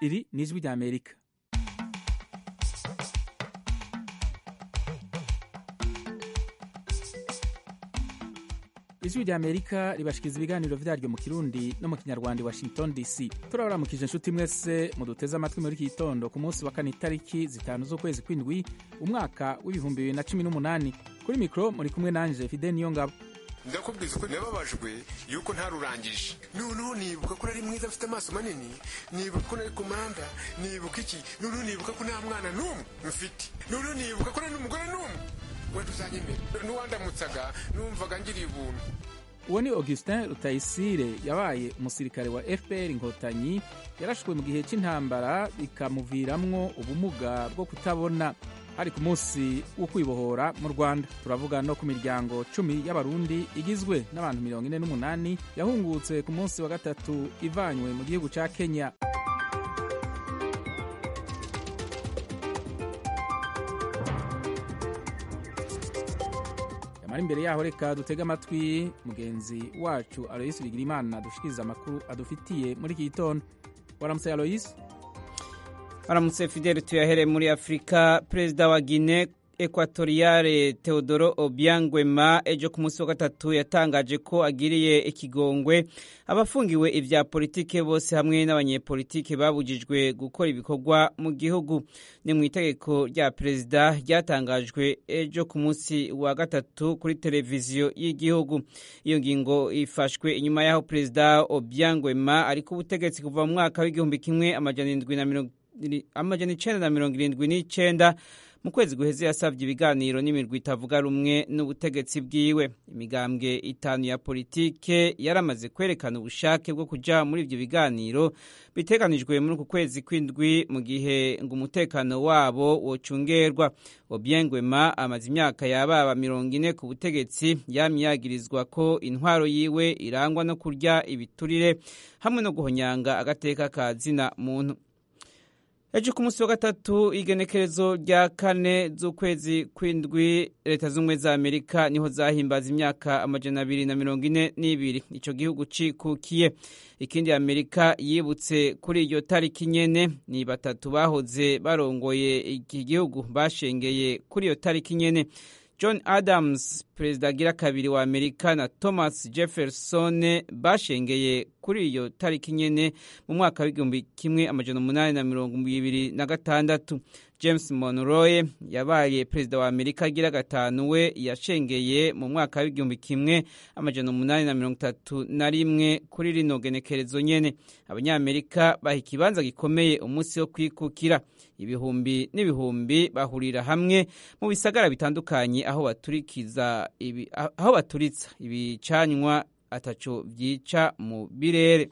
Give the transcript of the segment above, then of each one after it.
iri ni ijwi rya amerika ijwi rya amerika ribashikiriza ibiganiro vyaryo mu kirundi no mu kinyarwanda i washington dc turabaramukije inshuti mwese muduteze amatwi muri iki gitondo ku munsi wa kane itariki zitanu z'ukwezi kw'indwi umwaka w'ibihumbi bibiri na cumi n'umunani kuri mikoro muri kumwe nanje fide niyo ngabo ndakubwiza ko nababajwe yuko ntarurangije noneho nibuka ko nari mwiza afite amaso manini nibuka ko nari komanda nibuka iki noneho nibuka ko nta mwana n'umwe mfite noneho nibuka ko nari n'umugore n'umwe wenda uzanyemera n'uwandamutsaga numvaga ngiriye ubuntu uwo ni augustin rutayisire yabaye umusirikare wa fpr inkotanyi yarashwe mu gihe cy'intambara bikamuviramwo ubumuga bwo kutabona hari ku munsi wo kwibohora mu rwanda turavuga no ku miryango cumi y'abarundi igizwe n'abantu mirongo ine n'umunani yahungutse ku munsi wa gatatu ivanywe mu gihugu ca kenya yamara imbere yaho reka dutege amatwi mugenzi wacu aloyisi bigirimana dushikiriza amakuru adufitiye muri iki gitondo waramutse aloyisi aramutse fidel tuyahere muri afurika perezida wa gine ekwatoriyale teodoro obiangwema ejo ku munsi wa gatatu yatangaje ko agiriye ikigongwe abafungiwe ibya politike bose hamwe n'abanyepolitike babujijwe gukora ibikorwa mu gihugu ni mu itegeko rya perezida ryatangajwe ejo ku munsi wa gatatu kuri televiziyo y'igihugu iyo ngingo ifashwe inyuma y'aho perezida obiangwema ari ku butegetsi kuva mu mwaka w'igihumbi kimwe amajana indwi na mirongo amajana icenda na mirongo irindwi n'icenda mu kwezi guheze yasabye ibiganiro n'imirwi itavuga rumwe n'ubutegetsi bwiwe imigambwe itanu ya politike yaramaze kwerekana ubushake bwo kuja muri ivyo biganiro biteganijwe muri uku kwezi kw'indwi mu gihe ngo umutekano wabo wocungerwa obiengwema amaze imyaka yababa mirongo ine ku butegetsi yamye yagirizwa ko intwaro yiwe irangwa no kurya ibiturire hamwe no guhonyanga agateka ka zina muntu ejo ku munsi wa gatatu igenekerezo rya kane z'ukwezi kw'indwi leta z'ubumwe za amerika niho zahimbaza imyaka amajana abiri na mirongo ine n'ibiri ico gihugu cikukiye ikindi amerika yibutse kuri iyo tariki nyene ni batatu bahoze barongoye iki gihugu bashengeye kuri iyo tariki nyene john adams perezida agira kabiri wa amerika na thomas jefferson bashengeye kuri iyo tariki nyene mu mwaka w'igihumbi kimwe amajana umunani na mirongo ibiri na gatandatu james monroe yabaye perezida wa amerika agira gatanu we yashengeye mu mwaka w'igihumbi kimwe amajana umunani na mirongo itatu na rimwe kuri rino genekerezo nyene abanyamerika baha ikibanza gikomeye umunsi wo kwikukira ibihumbi n'ibihumbi bahurira hamwe mu bisagara bitandukanye aho baturikiza ibi, aho baturitsa ibicanywa ataco vyica mu birere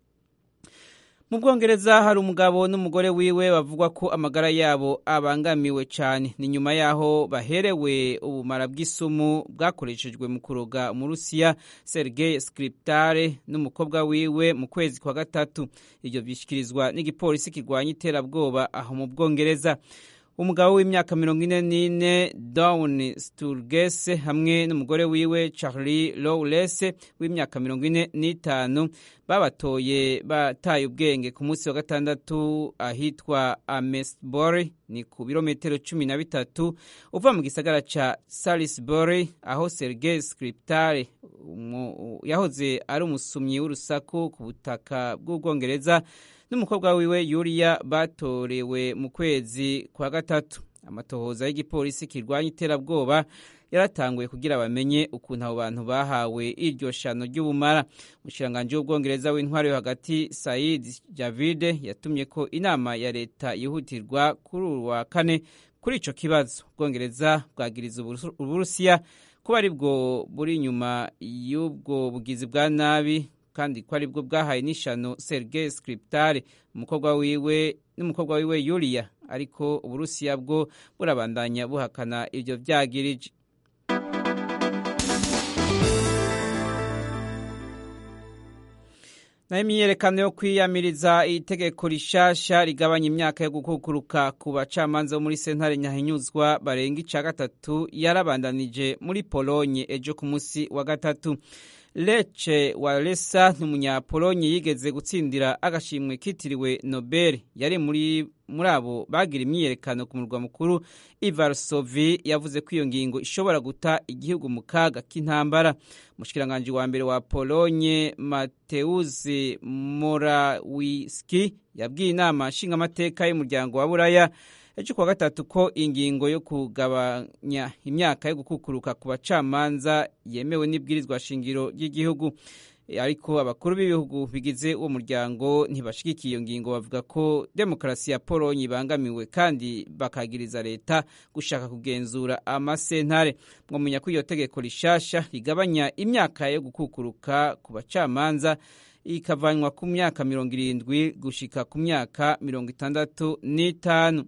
mu bwongereza hari umugabo n'umugore wiwe bavugwa ko amagara yabo abangamiwe cyane ni nyuma y'aho baherewe ubumara bw'isumu bwakoreshejwe mu kuroga umurusiya sergei skriptare n'umukobwa wiwe mu kwezi kwa gatatu ibyo bishyikirizwa n'igipolisi kirwanya iterabwoba aho mu bwongereza umugabo w'imyaka mirongo ine n'ine Dawn Sturgess hamwe n'umugore wiwe Charlie Lawless w'imyaka mirongo ine n'itanu babatoye bataye ubwenge ku munsi wa gatandatu ahitwa Amesbury ni ku birometero cumi na bitatu uva mu gisagara ca Salisbury aho Sergei Skripal yahoze ari umusumyi w'urusaku ku butaka bw'ubwongereza n'umukobwa wiwe Yulia batorewe mu kwezi kwa gatatu amatohoza y'igipolisi kirwanya iterabwoba yaratanguye kugira bamenye ukuntu abo bantu bahawe iryo shano ry'ubumara umushikiranganji w'ubwongereza w'intwari yo hagati Said Javide yatumye ko inama ya leta yihutirwa kuri uru wa kane kuri ico kibazo ubwongereza bwagiriza uburusiya kuba ari bwo buri inyuma y'ubwo bugizi bwa nabi kandi ko aribwo bwahaye n'ishano Sergei Skripal umukobwa wiwe n'umukobwa wiwe Yulia ariko uburusiya bwo burabandanya buhakana ivyo vyagirije nayo imyiyerekano yo kwiyamiriza itegeko rishasha rigabanya imyaka yo gukukuruka ku bacamanza bo muri sentare nyahinyuzwa barenga ica gatatu yarabandanije muri polonye ejo ku munsi wa gatatu Leche Walesa n'umunyapolonye yigeze gutsindira agashimwe kitiriwe Nobel yari muri muri abo bagira imyiyerekano ku murwa mukuru Ivarsovi yavuze ko iyo ngingo ishobora guta igihugu mu kaga k'intambara umushikiranganje wa mbere wa Polonye Mateusz Morawiecki yabwiye inama nshingamateka y'umuryango wa Buraya ejo kuwa gatatu ko ingingo yo kugabanya imyaka yo gukukuruka ku bacamanza yemewe n'ibwirizwa shingiro ry'igihugu ariko abakuru b'ibihugu bigize uwo muryango ntibashigikiye iyo ngingo bavuga ko demokarasi ya polonye ibangamiwe kandi bakagiriza leta gushaka kugenzura amasentare mwamenya ko iyo tegeko rishasha rigabanya imyaka yo gukukuruka ku bacamanza ikavanywa ku myaka mirongo irindwi gushika ku myaka mirongo itandatu n'itanu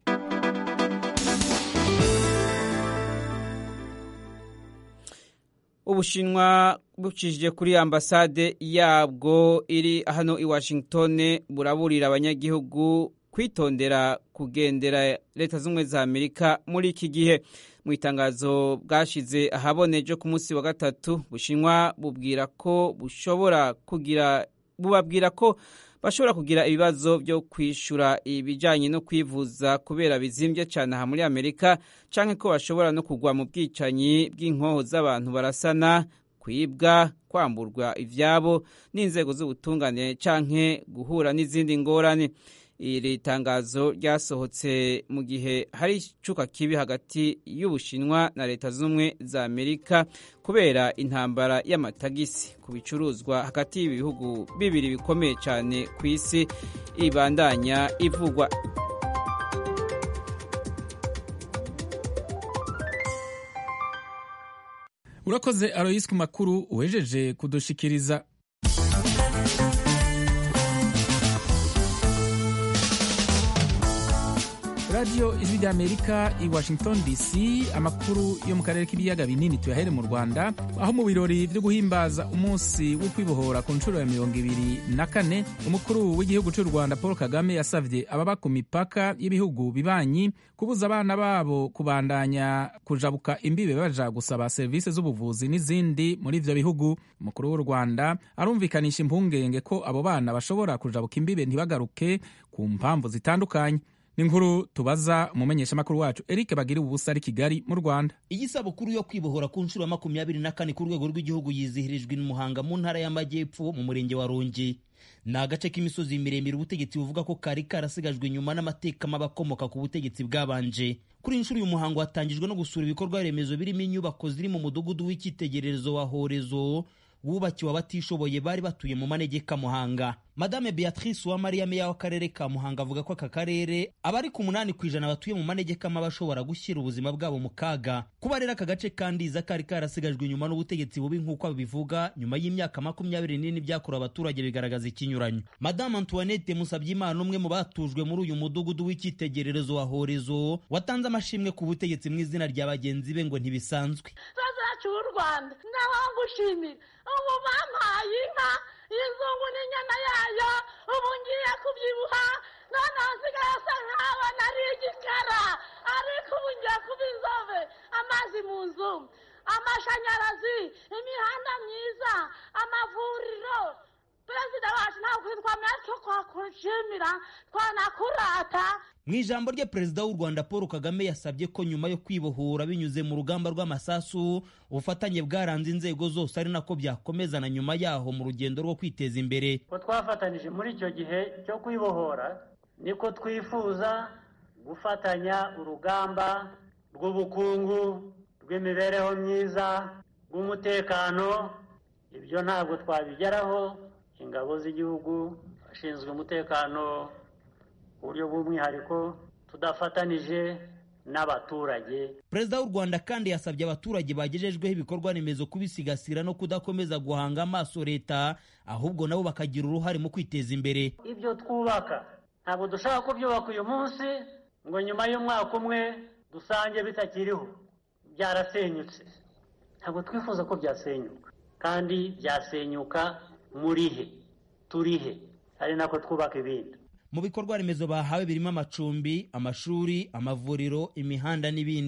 ubushinwa bucishije kuri ambasade yabwo iri hano i washington buraburira abanyagihugu kwitondera kugendera leta z'ubumwe za amerika muri iki gihe mu itangazo bwashize ahaboneje ku munsi wa gatatu bushinwa bubwira ko bushobora kugira bubabwira ko bashobora kugira ibibazo byo kwishyura ibijyanye no kwivuza kubera bizimbye cyane aha muri amerika cyangwa ko bashobora no kugwa mu bwicanyi bw'inkoho z'abantu barasana kwibwa kwamburwa ibyabo n'inzego z'ubutungane cyangwa guhura n'izindi ngorane iri tangazo ryasohotse mu gihe hari icuka kibi hagati y'ubushinwa na leta z'ubumwe za amerika kubera intambara y'amatagisi ku bicuruzwa hagati y'ibihugu bibiri bikomeye cyane ku isi ibandanya ivugwa urakoze aroyisi ku makuru uwejeje kudushikiriza radiyo ijwi ry'amerika i washington dc amakuru yo mu karere k'ibiyaga binini tuyahere mu rwanda aho mu birori byo guhimbaza umunsi wo kwibohora ku nshuro ya mirongo ibiri na kane umukuru w'igihugu cy'u rwanda paul kagame yasabye ababa ku mipaka y'ibihugu bibanyi kubuza abana babo kubandanya kujabuka imbibe baja gusaba serivisi z'ubuvuzi n'izindi muri ivyo bihugu umukuru w'u rwanda arumvikanisha impungenge ko abo bana bashobora kujabuka imbibe ntibagaruke ku mpamvu zitandukanye n'inkuru tubaza umumenyeshamakuru wacu Eric bagira ubusa ari Kigali mu Rwanda iyi sabukuru yo kwibohora ku nshuro ya makumyabiri na kane ku rwego rw'igihugu yizihirijwe n'umuhanga mu ntara y'amajyepfo mu murenge wa Rongi ni agace k'imisozi miremire ubutegetsi buvuga ko kari karasigajwe inyuma n'amateka mabi akomoka ku butegetsi bwabanje kuri iyi nshuro uyu muhango watangijwe no gusura ibikorwa remezo birimo inyubako ziri mu mudugudu w'icyitegererezo wa horezo wubakiwe abatishoboye bari batuye mu manegeka muhanga madame beatrice uwamariya meya w'akarere ka muhanga avuga ko aka karere abari ku munani ku ijana batuye mu manegeka maba bashobora gushyira ubuzima bwabo mu kaga kuba rero aka gace kandiza kari karasigajwe inyuma n'ubutegetsi bubi nk'uko babivuga nyuma y'imyaka makumyabiri n'ine byakorewe abaturage bigaragaza ikinyuranyo madame antoinette musabyimana umwe mu batujwe muri uyu mudugudu w'icyitegererezo wa horezo watanze amashimwe ku butegetsi mu izina rya bagenzi be ngo ntibisanzwe zacu w'u rwanda naho ngushimira ubu bampaye inka y'inzungu n'inyana yayo ubu ngiye kubyibuha noneho nsigaye asa nkaho nari igikara ariko ubu ngiye kuba inzobe amazi mu nzu amashanyarazi imihanda myiza amavuriro perezida wacu ntabwo twamenya ko twakushimira twanakurata mu ijambo rye perezida w'u rwanda paul kagame yasabye ko nyuma yo kwibohora binyuze mu rugamba rw'amasasu ubufatanye bwaranze inzego zose ari nako byakomeza na nyuma yaho mu rugendo rwo kwiteza imbere ko twafatanije muri icyo gihe cyo kwibohora niko twifuza gufatanya urugamba rw'ubukungu rw'imibereho myiza rw'umutekano ibyo ntabwo twabigeraho ingabo z'igihugu ashinzwe umutekano buryo bw'umwihariko tudafatanije n'abaturage perezida w'u rwanda kandi yasabye abaturage bagejejweho ibikorwa remezo kubisigasira no kudakomeza guhanga amaso leta ahubwo nabo bakagira uruhare mu kwiteza imbere ibyo twubaka ntabwo dushaka kubyubaka uyu munsi ngo nyuma y'umwaka umwe dusange bitakiriho byarasenyutse ntabwo twifuza ko byasenyuka kandi byasenyuka muri he turi he ari nako twubaka ibindi mu bikorwa remezo bahawe birimo amacumbi amashuri amavuriro imihanda n'ibindi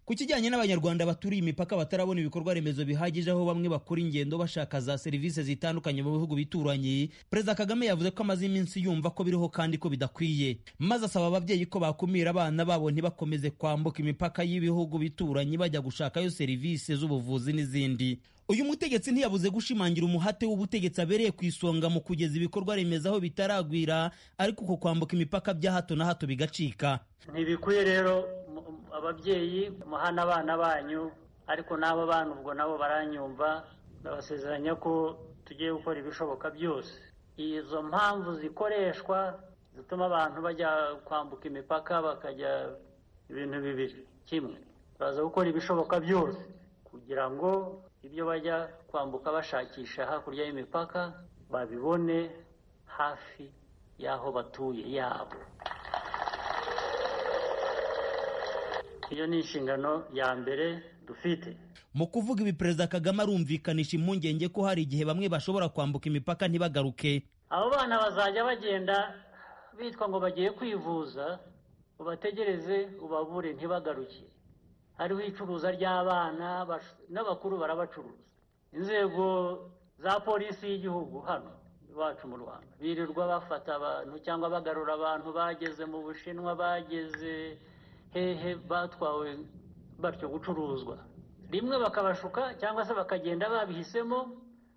ku kijyanye n'abanyarwanda baturiye imipaka batarabona ibikorwa remezo bihagije aho bamwe bakora ingendo bashaka za serivisi zitandukanye mu bihugu bituranye perezida kagame yavuze ko amaze iminsi yumva ko biriho kandi ko bidakwiye maze asaba ababyeyi ko bakumira abana babo ntibakomeze kwambuka imipaka y'ibihugu bituranye bajya gushakayo serivisi z'ubuvuzi n'izindi uyu mutegetsi ntiyabuze gushimangira umuhate w'ubutegetsi abereye ku isonga mu kugeza ibikorwa remezo aho bitaragwira ariko uko kwambuka imipaka bya hato na hato bigacika ntibikwiye rero ababyeyi muhana abana banyu ariko n'abo bana ubwo nabo baranyumva ndabasezeranya ko tugiye gukora ibishoboka byose izo mpamvu zikoreshwa zituma abantu bajya kwambuka imipaka bakajya ibintu bibiri kimwe baraza gukora ibishoboka byose kugira ngo ibyo bajya kwambuka bashakisha hakurya y'imipaka babibone hafi y'aho batuye yabo iyo ni inshingano ya mbere dufite mu kuvuga ibi perezida kagame arumvikanisha impungenge ko hari igihe bamwe bashobora kwambuka imipaka ntibagaruke abo bana bazajya bagenda bitwa ngo bagiye kwivuza ubategereze ubabure ntibagaruke hariho icuruza ry'abana n'abakuru barabacuruza inzego za polisi y'igihugu hano iwacu mu rwanda birirwa bafata abantu cyangwa bagarura abantu bageze mu bushinwa bageze hehe batwawe batyo gucuruzwa rimwe bakabashuka cyangwa se bakagenda babihisemo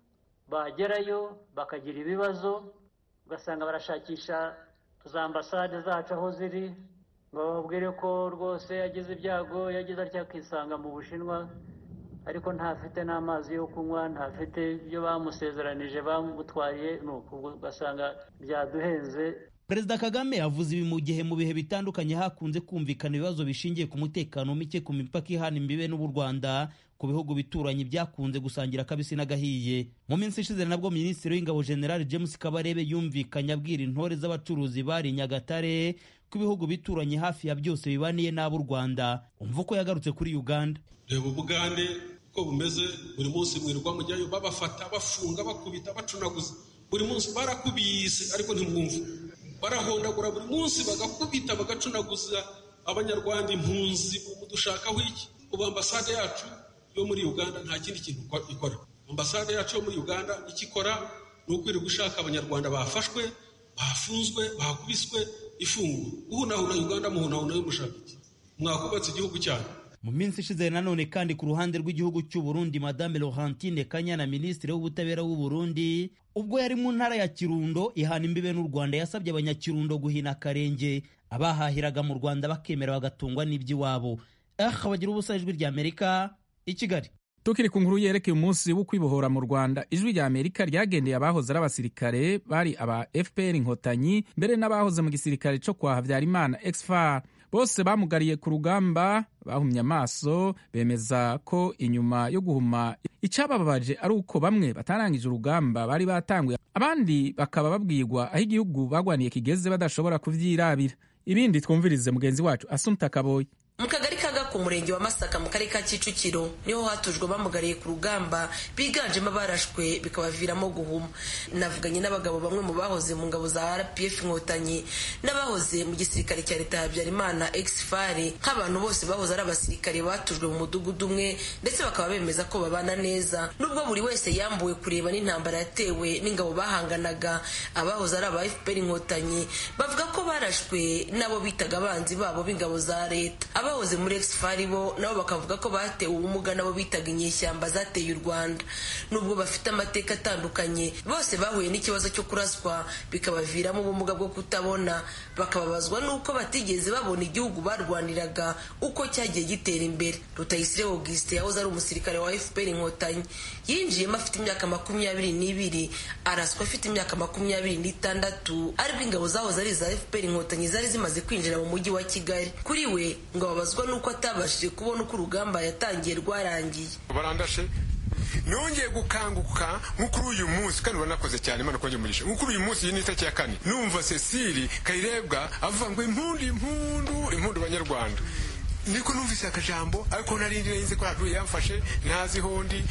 bagerayo bakagira ibibazo ugasanga barashakisha za ambasade zacu aho ziri ngo bababwire ko rwose yagize ibyago yagize atya akisanga mu bushinwa ariko ntafite n'amazi yo kunywa ntafite ibyo bamusezeranije bamutwariye nuko ugasanga byaduhenze perezida kagame yavuze ibi mu gihe mu bihe bitandukanye hakunze kumvikana ibibazo bishingiye ku mutekano muke ku mipaka ihana imbibe n'u rwanda ku bihugu bituranye byakunze gusangira akabisi n'agahiye mu minsi ishize nabwo minisitiri w'ingabo general james kabarebe yumvikanye abwira intore z'abacuruzi bari nyagatare ko ibihugu bituranye hafi ya byose bibaniye n'ab'u rwanda umva uko yagarutse kuri uganda reba ubugande uko bumeze buri munsi mwirirwa mujyayo babafata bafunga bakubita bacunaguza buri munsi barakubise ariko ntimwumva barahondagura buri munsi bagakubita bagacunaguza abanyarwanda impunzi mudushakaho iki ubu ambasade yacu yo muri uganda nta kindi kintu ikora ambasade yacu yo muri uganda icyo ikora ni ukwirirwa ushaka abanyarwanda bafashwe bafunzwe bakubiswe ifunguwe uhunahuna uganda muhunahuna yo mushaka iki mwakubatse igihugu cyanyu mu minsi ishize nanone kandi ku ruhande rw'igihugu cy'u Burundi madame Laurentine Kanyana minisitiri w'ubutabera w'u Burundi ubwo yari mu ntara ya Kirundo ihana imbibe n'u Rwanda yasabye abanyakirundo guhina akarenge abahahiraga mu Rwanda bakemera bagatungwa n'iby'iwabo ah bagira ubusa ijwi rya Amerika i Kigali tukiri ku nkuru yerekeye umunsi wo kwibohora mu rwanda ijwi rya amerika ryagendeye abahoze ari abasirikare bari aba fpr inkotanyi mbere n'abahoze mu gisirikare cyo kwa habyarimana exfar bose bamugariye ku rugamba bahumye amaso bemeza ko inyuma yo guhuma icyabababaje ari uko bamwe batarangije urugamba bari batanguye abandi bakaba babwirwa aho igihugu bagwaniye kigeze badashobora kuvyirabira ibindi twumvirize mugenzi wacu asumta kaboyi mu kagari ka gako umurenge wa masaka mu karere ka kicukiro niho hatujwe bamugariye ku rugamba biganjemo abarashwe bikabaviramo guhuma navuganye n'abagabo bamwe mu bahoze mu ngabo za rpf inkotanyi n'abahoze mu gisirikare cya leta ya habyarimana exfare nk'abantu bose bahoze ari abasirikare batujwe mu mudugudu umwe ndetse bakaba bemeza ko babana neza nubwo buri wese yambuwe kureba n'intambara yatewe n'ingabo bahanganaga abahoze ari aba fpr inkotanyi bavuga ko barashwe n'abo bitaga abanzi babo b'ingabo za leta abahoze muri exfari bo nabo bakavuga ko batewe ubumuga nabo bitaga inyeshyamba zateye u rwanda nubwo bafite amateka atandukanye bose bahuye n'ikibazo cyo kuraswa bikabaviramo ubumuga bwo kutabona bakababazwa n'uko batigeze babona igihugu barwaniraga uko cyagiye gitera imbere rutayisire augustin yahoze ari umusirikare wa fpr inkotanyi yinjiyemo afite imyaka makumyabiri n'ibiri araswa afite imyaka makumyabiri n'itandatu aribwo ingabo zahoze ari iza fpr inkotanyi zari zimaze kwinjira mu mujyi wa kigali kuri we ngo ababazwa n'uko atabashije kubona uko urugamba yatangiye rwarangiye barandashe nongeye gukanguka nko kuri uyu munsi kandi uranakoze cyane imana kongera umugisha nko kuri uyu munsi iyi ni itariki ya kane numva cecile kayirebwa avuga ngo impundu impundu impundu banyarwanda niko numvise akajambo ariko narindi nzi ko haduye yamfashe ntazi hondi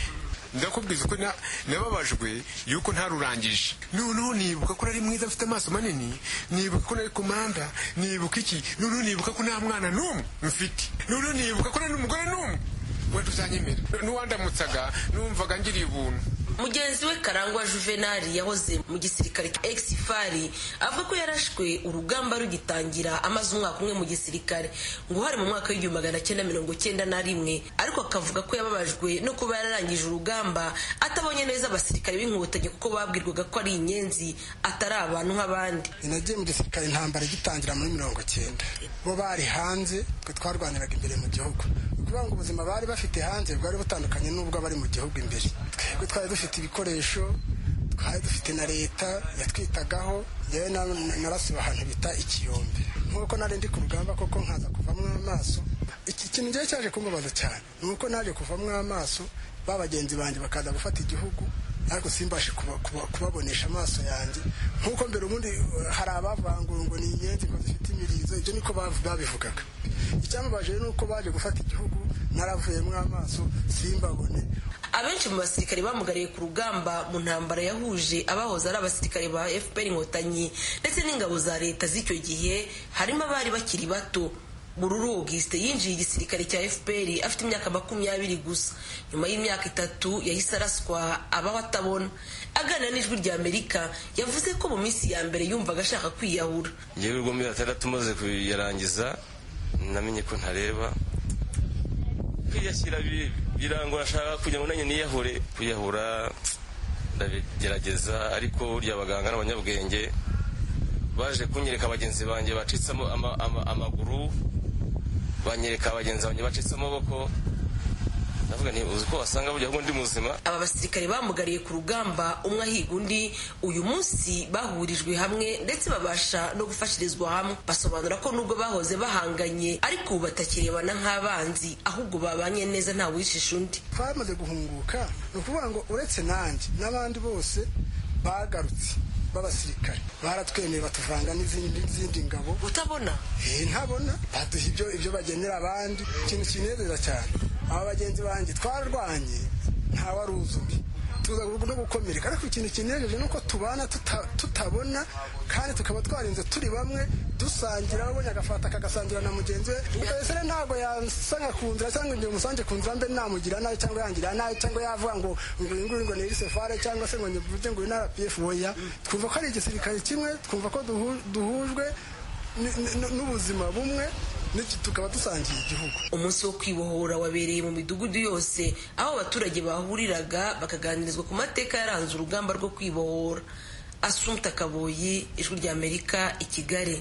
ndakubwiza ko nababajwe yuko ntarurangije noneho nibuka ko nari mwiza afite amaso manini nibuka ko nari komanda nibuka iki noneho nibuka ko nta mwana n'umwe mfite noneho nibuka ko nari n'umugore n'umwe wenda uzanyemera n'uwandamutsaga numvaga ngiriye ubuntu mugenzi we karangwa juvenali yahoze mu gisirikare cya exifari avuga ko yarashwe urugamba rugitangira amaze umwaka umwe mu gisirikare ngo hari mu mwaka w'igihumbi magana cyenda mirongo cyenda na rimwe ariko akavuga ko yababajwe no kuba yararangije urugamba atabonye neza abasirikare b'inkotanyi kuko babwirwaga ko ari inyenzi atari abantu nk'abandi nagiye mu gisirikare intambara igitangira muri mirongo cyenda bo bari hanze twe twarwaniraga imbere mu gihugu ukuvuga ngo ubuzima bari bafite hanze bwari butandukanye n'ubwo bari mu gihugu imbere twebwe twari dufite ibikoresho twari dufite na leta yatwitagaho yewe narasiba ahantu bita ikiyombe nk'uko nari ndi ku rugamba koko nkaza kuvamo amaso iki kintu ngewe cyaje kumbabaza cyane ni uko naje kuvamo amaso ba bagenzi banjye bakaza gufata igihugu ariko simbashe kubabonesha amaso yanjye nk'uko mbere ubundi hari abavangura ngo ni inyenzi ngo zifite imirizo ibyo niko babivugaga icyamubaje ni uko baje gufata igihugu naravuyemo amaso simbabone abenshi mu basirikare bamugariye ku rugamba mu ntambara yahuje abahoze ari abasirikare ba fpr inkotanyi ndetse n'ingabo za leta z'icyo gihe harimo abari bakiri bato bururu auguste yinjiye igisirikare cya fpr afite imyaka makumyabiri gusa nyuma y'imyaka itatu yahise araswa abaho atabona aganira n'ijwi rya amerika yavuze ko mu minsi ya mbere yumvaga ashaka kwiyahura yewe ubwo muri atandatu umaze kuyarangiza namenye ko ntareba kwiyashyira birangora ashaka kugira ngo nanjye niyahure kwiyahura ndabigerageza ariko burya abaganga n'abanyabwenge baje kunyereka bagenzi banjye bacitsemo amaguru banyereka bagenzi banjye bacitse amaboko ndavuga nti uzi ko wasanga burya ahubwo ndi muzima aba basirikare bamugariye ku rugamba umwe ahiga undi uyu munsi bahurijwe hamwe ndetse babasha no gufashirizwa hamwe basobanura ko nubwo bahoze bahanganye ariko ubu batakirebana nk'abanzi ahubwo babanye neza nta wishisha undi twamaze guhunguka ni ukuvuga ngo uretse nanjye n'abandi bose bagarutse b'abasirikare baratwemeye batuvanga n'izindi ngabo utabona ntabona baduha ibyo ibyo bagenera abandi ikintu kinezeza cyane aba bagenzi banjye twarwanye ntawari uzubi tuza no gukomereka ariko ikintu kinejeje ni uko tubana tutabona kandi tukaba twarinze turi bamwe dusangira abonye agafata akagasangira na mugenzi we rero ntabwo yasanga ku nzira cyangwa igihe umusange ku nzira mbe namugira nabi cyangwa yangira nabi cyangwa yavuga ngo ngo uyu nguyu ngo ni isefare cyangwa se ngo nyivuge ngo uyu ni rpf oya twumva ko ari igisirikare kimwe twumva ko duhujwe n'ubuzima bumwe tukaba dusangiye igihugu umunsi wo kwibohora wabereye mu midugudu yose aho abaturage bahuriraga bakaganirizwa ku mateka yaranze urugamba rwo kwibohora asumta kaboyi ijwi rya amerika i kigali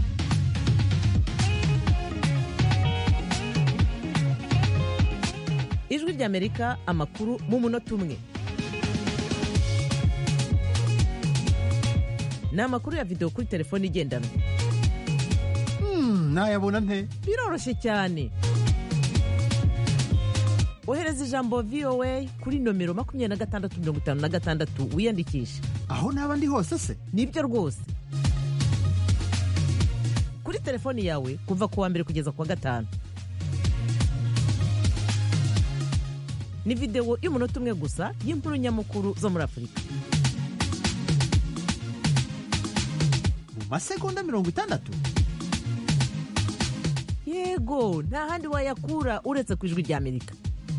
ijwi rya amerika amakuru mu munota umwe ni amakuru ya videwo kuri telefone igendanwa nayabona nte biroroshye cyane ohereza ijambo voa kuri nomero makumyabiri na gatandatu mirongo itanu na gatandatu wiyandikishe aho naba ndi hose se nibyo rwose kuri telefoni yawe kuva ku wa mbere kugeza ku wa gatanu ni videwo y'umunota umwe gusa y'inkuru nyamukuru zo muri afurika mu masegonda mirongo itandatu yego nta handi wayakura uretse ku ijwi rya amerika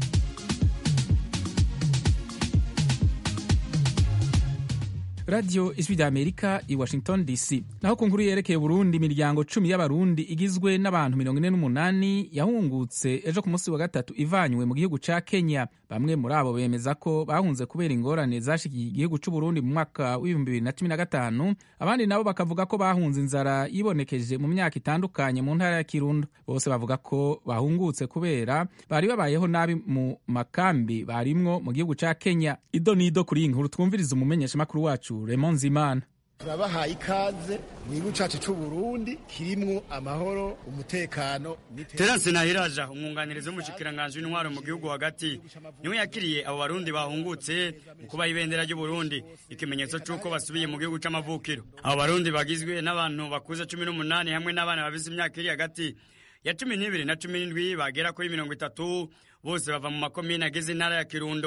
radiyo ijwi rya amerika i washington dc naho ku nkuru yerekeye burundi imiryango cumi y'abarundi igizwe n'abantu mirongo ine n'umunani yahungutse ejo ku munsi wa gatatu ivanywe mu gihugu ca kenya bamwe muri abo bemeza ko bahunze kubera ingorane zashikiye igihugu c'uburundi mu mwaka w'ibihumbi bibiri na cumi na gatanu abandi nabo bakavuga ko bahunze inzara yibonekeje mu myaka itandukanye mu ntara ya kirundo bose bavuga ko bahungutse kubera bari babayeho nabi mu makambi barimwo mu gihugu ca kenya ido n'ido kuri iyi nkuru twumviriza umumenyeshamakuru wacu Raymond Zimana turabahaye ikaze mu gihugu cyacu cy'u Burundi kirimwo amahoro umutekano Terence Nahiraja umwunganirizi w'umushikiranganji w'intwaro mu gihugu hagati niwe yakiriye abo barundi bahungutse mu kubaha ibendera ry'u Burundi ikimenyetso cy'uko basubiye mu gihugu c'amavukiro abo barundi bagizwe n'abantu bakuze cumi n'umunani hamwe n'abana bafise imyaka iri hagati ya cumi n'ibiri na cumi n'indwi bagera kuri mirongo itatu bose bava mu makomine agize intara ya Kirundo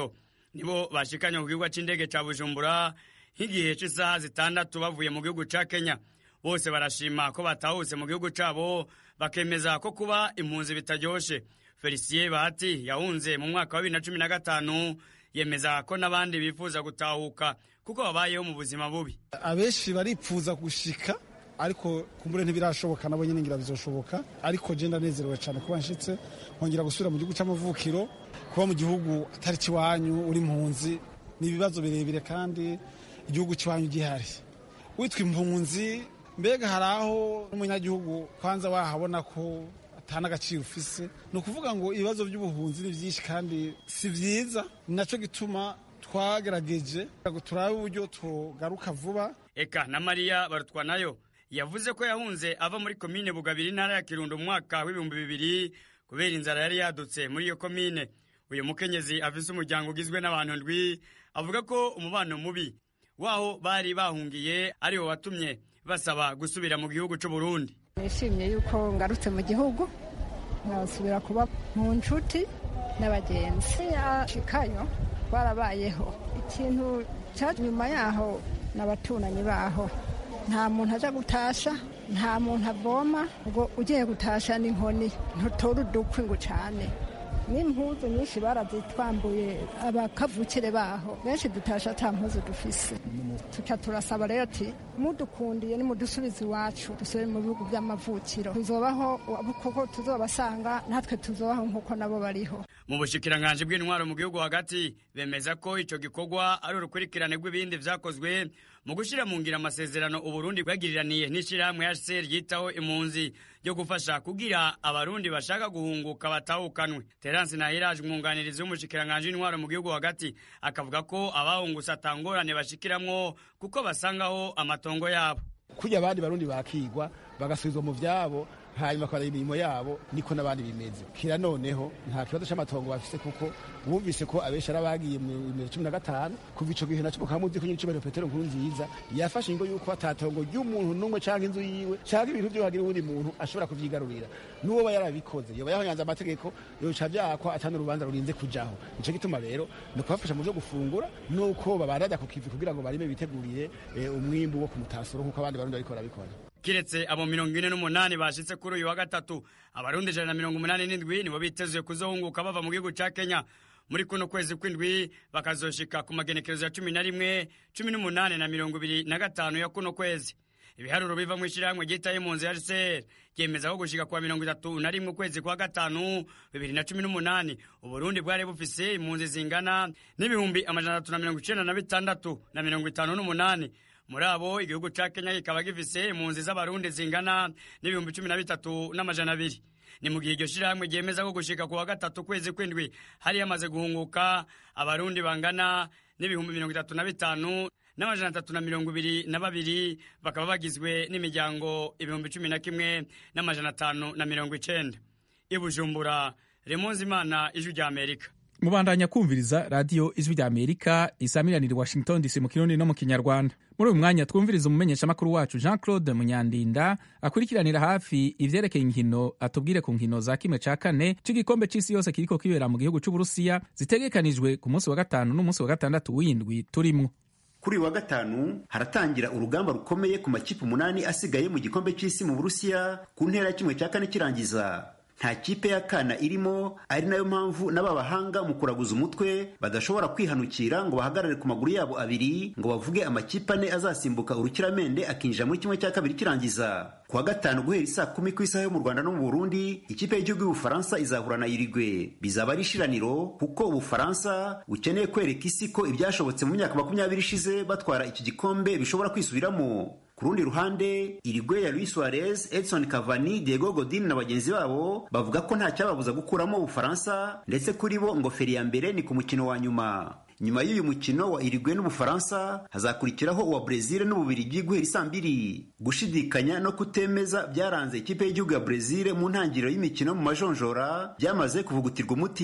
nibo bashikanye ku kibuga c'indege ca bujumbura nk'igihe c'isaha zitandatu bavuye mu gihugu ca kenya bose barashima ko batahutse mu gihugu cabo bakemeza ko kuba impunzi bitaryoshe felicien bahati yahunze mu mwaka wa bibiri na cumi na gatanu yemeza ko n'abandi bifuza gutahuka kuko babayeho mu buzima bubi abenshi baripfuza gushika ariko kumbure ntibirashoboka nabo nyine ngira bizoshoboka ariko je ndanezerewe cyane kuba nshitse nkongera gusubira mu gihugu c'amavukiro kuba mu gihugu atari kiwanyu uri impunzi ni ibibazo birebire kandi igihugu cy'iwanyu gihari witwa impunzi mbega hari aho n'umunyagihugu kwanza wahabona ko atana agaciro ufise ni ukuvuga ngo ibibazo by'ubuhunzi ni byinshi kandi si byiza ni nacyo gituma twagerageje turabe uburyo tugaruka vuba eka na mariya barutwa nayo yavuze ko yahunze ava muri komine bugabiri intara ya kirundo mu mwaka w'ibihumbi bibiri kubera inzara yari yadutse muri iyo komine uyu mukenyezi afise umuryango ugizwe n'abantu ndwi avuga ko umubano mubi waho bari bahungiye ariwo watumye basaba gusubira mu gihugu cy'u Burundi nishimye yuko ngarutse mu gihugu nkasubira kuba mu nshuti n'abagenzi yashikayo twarabayeho ikintu cya nyuma yaho n'abaturanyi baho nta muntu aja gutasha nta muntu avoma ngo ugiye gutasha n'inkoni ntutora udukwi ngo ucane n'impuzu nyinshi barazitwambuye abakavukire baho benshi dutasha ata mpuzu dufise tuca turasaba rero ati mudukundiye nimudusubize iwacu dusubire mu bihugu by'amavukiro tuzobaho kuko tuzobasanga natwe tuzobaho nk'uko nabo bariho mu bushikiranganji bw'intwaro mu gihugu hagati bemeza ko ico gikorwa ari urukurikirane rw'ibindi vyakozwe mu gushira mu ngira amasezerano uburundi bwagiriraniye n'ishirahamwe hcr ryitaho impunzi ryo gufasha kugira abarundi bashaka guhunguka batahukanwe terence nahiraje umwunganirizi w'umushikiranganji w'intwaro mu gihugu hagati akavuga ko abahungutse atangorane bashikiramwo kuko basangaho amatongo yabo kurya abandi barundi bakigwa bagasubizwa mu vyabo hanyuma bakora imirimo yabo niko n'abandi bimeze kira noneho nta kibazo c'amatongo bafise kuko bumvise ko abenshi ari abagiye mu bibiri cumi na gatanu kuva ico gihe naco mukaba muzi ko nyiricubahiro petero nkuru nziza yafashe ingo yuko atatongo ry'umuntu n'umwe canke inzu yiwe canke ibintu vyo hagira uwundi muntu ashobora kuvyigarurira n'uwoba yarabikoze yoba yahonyanze amategeko yoca vyakwa atani urubanza rurinze kujaho nico gituma rero ni ukubafasha mu vyo gufungura nuko babarada ku kivi kugira ngo barime bitegurire umwimbu wo ku mutasuro nk'uko abandi barundi bariko barabikora kiretse abo mirongo ine n'umunani bashitse kuri uyu wa gatatu abarundi ijana na mirongo umunani n'indwi nibo bitezwe kuzohunguka bava mu gihugu ca kenya muri kuno kwezi kw'indwi bakazoshika ku magenekerezo ya cumi na rimwe cumi n'umunani na mirongo ibiri na gatanu ya kuno kwezi ibiharuro biva mu ishirahamwe ryitaye impunzi ya rcr ryemeza ko gushika kuwa mirongo itatu na rimwe ukwezi kwa gatanu bibiri na cumi n'umunani uburundi bwari bufise impunzi zingana n'ibihumbi amajana atatu na mirongo icenda na bitandatu na mirongo itanu n'umunani muri abo igihugu ca kenya kikaba gifise impunzi z'abarundi zingana n'ibihumbi cumi na bitatu n'amajana abiri ni mu gihe iryo shirahamwe ryemeza ko gushika ku wa gatatu kwezi kw'indwi hari yamaze guhunguka abarundi bangana n'ibihumbi mirongo itatu na bitanu n'amajana atatu na mirongo ibiri na babiri bakaba bagizwe n'imiryango ibihumbi cumi na kimwe n'amajana atanu na mirongo icenda i bujumbura remonzi imana ijwi rya amerika mubandanya kumviriza radiyo ijwi rya amerika isamiranira washington dc mu kirundi no mu kinyarwanda muri uyu mwanya twumviriza umumenyeshamakuru wacu jean claude munyandinda akurikiranira hafi ivyerekeye inkino atubwire ku nkino za kimwe ca kane c'igikombe c'isi yose kiriko kibera mu gihugu c'uburusiya zitegekanijwe ku munsi wa gatanu n'umunsi wa gatandatu w'indwi turimwo kuri uyu wa gatanu haratangira urugamba rukomeye ku makipe umunani asigaye mu gikombe c'isi mu burusiya ku ntera ya kimwe cya kane kirangiza nta kipe ya kana irimo ari nayo mpamvu n'aba bahanga mu kuraguza umutwe badashobora kwihanukira ngo bahagarare ku maguru yabo abiri ngo bavuge amakipe ane azasimbuka urukiramende akinjira muri kimwe cya kabiri kirangiza ku wa gatanu guhera isaa kumi ku isaha yo mu rwanda no mu burundi ikipe y'igihugu y'ubufaransa izahura na irigwe bizaba ari ishiraniro kuko ubufaransa bukeneye kwereka isi ko ibyashobotse mu myaka makumyabiri ishize batwara iki gikombe bishobora kwisubiramo ku rundi ruhande irigwe ya Luis Suarez, Edson Cavani, Diego Godin na bagenzi babo bavuga ko nta cyababuza gukuramo Ubufaransa ndetse kuri bo ngo feri ya mbere ni ku mukino wa nyuma nyuma y'uyu mukino wa Uruguay n'Ubufaransa hazakurikiraho uwa Brezil n'Ububirigi guhera isaa mbiri gushidikanya no kutemeza byaranze ikipe y'igihugu ya Brezil mu ntangiriro y'imikino mu majonjora byamaze kuvugutirwa umuti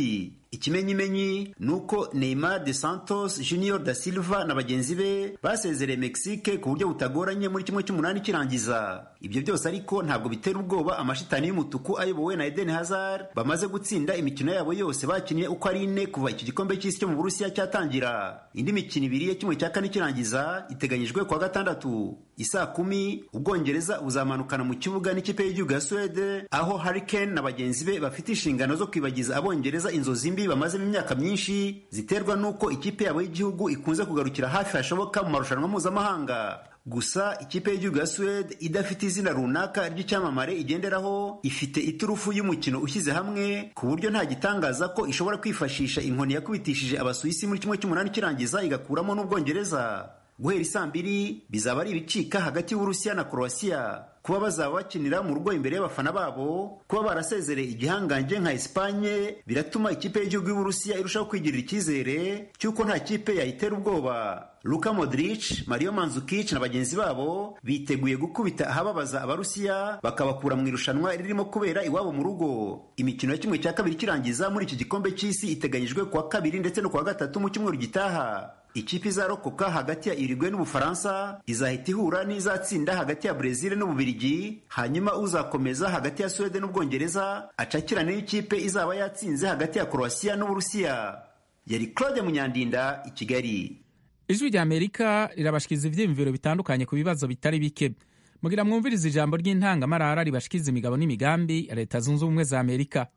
ikimenyimenyi ni uko neymar de santos junior da silva na bagenzi be basezereye mexique ku buryo butagoranye muri kimwe cy'umunani kirangiza ibyo byose ariko ntabwo bitera ubwoba amashitani y'umutuku ayobowe na eden hazard bamaze gutsinda imikino yabo yose bakinnye uko ari ine kuva iki gikombe cy'isi cyo mu burusiya cyatangira indi mikino ibiri ya kimwe cya kane kirangiza iteganyijwe kuwa gatandatu isaa kumi ubwongereza buzamanukana mu kibuga n'ikipe y'igihugu ya suwede aho harikane na bagenzi be bafite inshingano zo kwibagiza abongereza inzozi mbi bamazemo imyaka myinshi ziterwa n'uko ikipe yabo y'igihugu ikunze kugarukira hafi hashoboka mu marushanwa mpuzamahanga gusa ikipe y'igihugu ya suwede idafite izina runaka ry'icyamamare igenderaho ifite iturufu y'umukino ushyize hamwe ku buryo nta gitangaza ko ishobora kwifashisha inkoni yakubitishije abasuwisi muri kimwe cy'umunani kirangiza igakuramo n'ubwongereza guhera isaa mbiri bizaba ari ibicika hagati y'uburusiya na korowasiya kuba bazaba bakinira mu rugo imbere y'abafana babo kuba barasezereye igihangange nka esipanye biratuma ikipe y'igihugu y'uburusiya irushaho kwigirira icyizere cy'uko nta kipe yayitera ubwoba luka modric mario manzukic na bagenzi babo biteguye gukubita ahababaza abarusiya bakabakura mu irushanwa ririmo kubera iwabo mu rugo imikino ya kimwe cya kabiri kirangiza muri iki gikombe cy'isi iteganyijwe kuwa kabiri ndetse no kuwa gatatu mu cyumweru gitaha ikipe izarokoka hagati ya irigwe n'ubufaransa izahita ihura n'izatsinda hagati ya brezil n'ububirigi hanyuma uzakomeza hagati ya suwede n'ubwongereza acakirane n'ikipe izaba yatsinze hagati ya korowasiya n'uburusiya yari claude munyandinda i kigali ijwi rya amerika rirabashikiza ibyiyumviro bitandukanye ku bibazo bitari bike mugira mwumviriza ijambo ry'intangamarara ribashikiza imigabo n'imigambi ya leta zunze ubumwe za amerika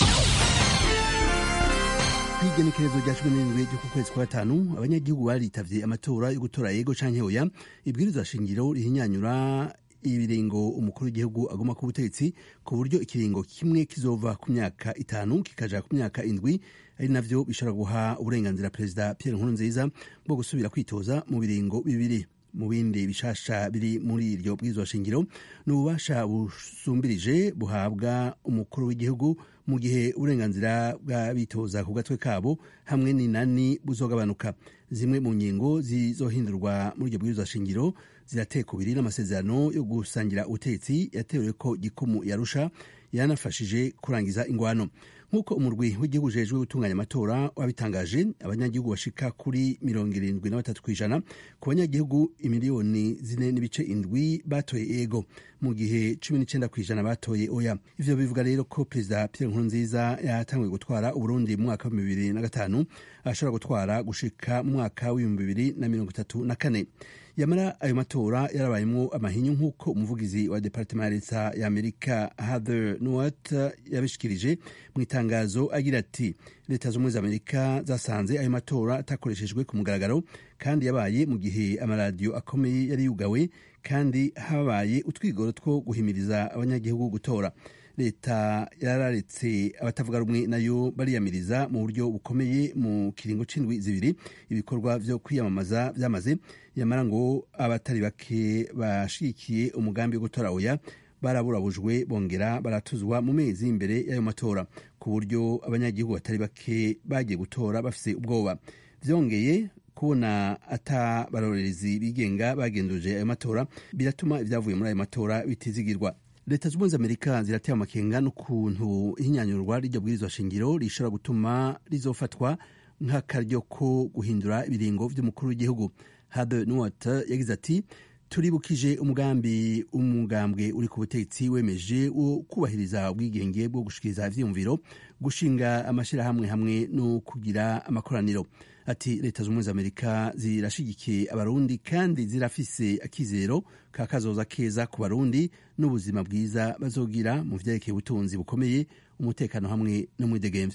kwigenekerezo rya cumi n'irindwi ryo ku kwezi kwa gatanu abanyagihugu baritavye amatora yo gutora yego canke oya ibwirizwa shingiro rihinyanyura ibiringo umukuru w'igihugu agomba ku butegetsi ku buryo ikiringo kimwe kizova ku myaka itanu kikaja ku myaka indwi ari navyo bishobora guha uburenganzira perezida pierre nkurunziza bwo gusubira kwitoza mu biringo bibiri mu bindi bishasha biri muri iryo bwirizwa shingiro ni ububasha busumbirije buhabwa umukuru w'igihugu mu gihe uburenganzira bw'abitoza ku gatwe kabo hamwe n'inani buzogabanuka zimwe mu ngingo zizohindurwa muri iryo bwirizwa shingiro zirateka ubiri n'amasezerano yo gusangira ubutegetsi yatewe ko gikumu yarusha yanafashije kurangiza ingwano nk'uko umurwi w'igihugu ujejwe gutunganya amatora wabitangaje abanyagihugu bashika kuri mirongo irindwi na batatu ku ijana ku banyagihugu imiliyoni zine n'ibice indwi batoye ego mu gihe cumi n'icyenda ku ijana batoye oya ivyo bivuga rero ko perezida pierre nkurunziza yatanguye gutwara uburundi mu mwaka w'ibihumbi bibiri na gatanu ashobora gutwara gushika mu mwaka w'ibihumbi bibiri na mirongo itatu na kane yamara ayo matora yarabayemo amahinyu nk'uko umuvugizi wa departement ya leta ya amerika heather nuwat yabishikirije mu itangazo agira ati leta z'ubumwe za amerika zasanze ayo matora atakoreshejwe ku mugaragaro kandi yabaye mu gihe amaradiyo akomeye yari yugawe kandi habaye utwigoro two guhimiriza abanyagihugu gutora leta yararetse abatavuga rumwe nayo bariyamiriza mu buryo bukomeye mu kiringo c'indwi zibiri ibikorwa vyo kwiyamamaza vyamaze yamara ngo abatari bake bashigikiye umugambi wo gutora oya baraburabujwe bongera baratuzwa mu mezi imbere y'ayo matora ku buryo abanyagihugu batari bake bagiye gutora bafise ubwoba vyongeye kubona ata barorerezi bigenga bagenduje ayo matora biratuma ibyavuye muri ayo matora bitizigirwa leta z'ubumwe za amerika zirateye amakenga n'ukuntu ihinyanyurwa ry'iryo bwirizwa shingiro rishobora gutuma rizofatwa nk'akaryo ko guhindura ibiringo vy'umukuru w'igihugu habe nuwat yagize ati turibukije umugambi umugambwe uri ku butegetsi wemeje wo kubahiriza ubwigenge bwo gushikiriza ivyiyumviro gushinga amashirahamwe hamwe no kugira amakoraniro ati leta z'ubumwe za amerika zirashigikiye abarundi kandi zirafise akizero ka kazoza keza ku barundi n'ubuzima bwiza bazogira mu vyerekeye ubutunzi bukomeye umutekano hamwe no mwidegemvyo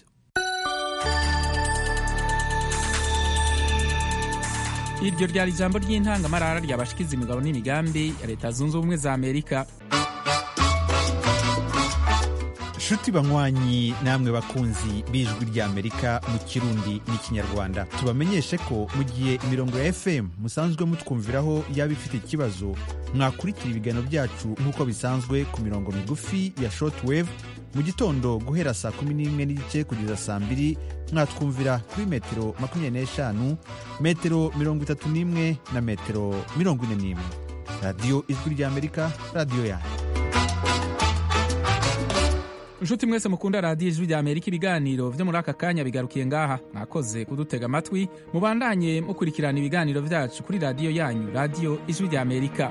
iryo ryari ijambo ry'intangamarara ryabashikiza imigabo n'imigambi ya leta zunze ubumwe za amerika nshuti banywanyi namwe bakunzi b'ijwi ry'amerika mu kirundi n'ikinyarwanda tubamenyeshe ko mu gihe imirongo ya fm musanzwe mutwumviraho yaba ifite ikibazo mwakurikira ibiganiro byacu nk'uko bisanzwe ku mirongo migufi ya shortwave mu gitondo guhera saa kumi n'imwe n'igice kugeza saa mbiri mwatwumvira kuri metero makumyabiri n'eshanu metero mirongo itatu n'imwe na metero mirongo ine n'imwe radiyo ijwi ry'amerika radiyo yanyu nshuti mwese mukunda radiyo ijwi rya amerika ibiganiro vyo muri aka kanya bigarukiye ngaha mwakoze kudutega amatwi mubandanye mukurikirana ibiganiro vyacu kuri radiyo yanyu radiyo ijwi rya amerika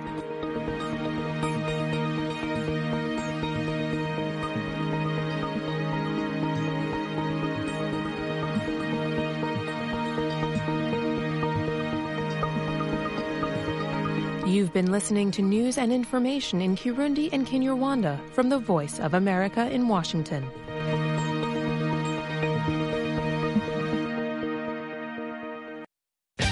You've been listening to news and information in Kirundi and Kinyarwanda from the Voice of America in Washington.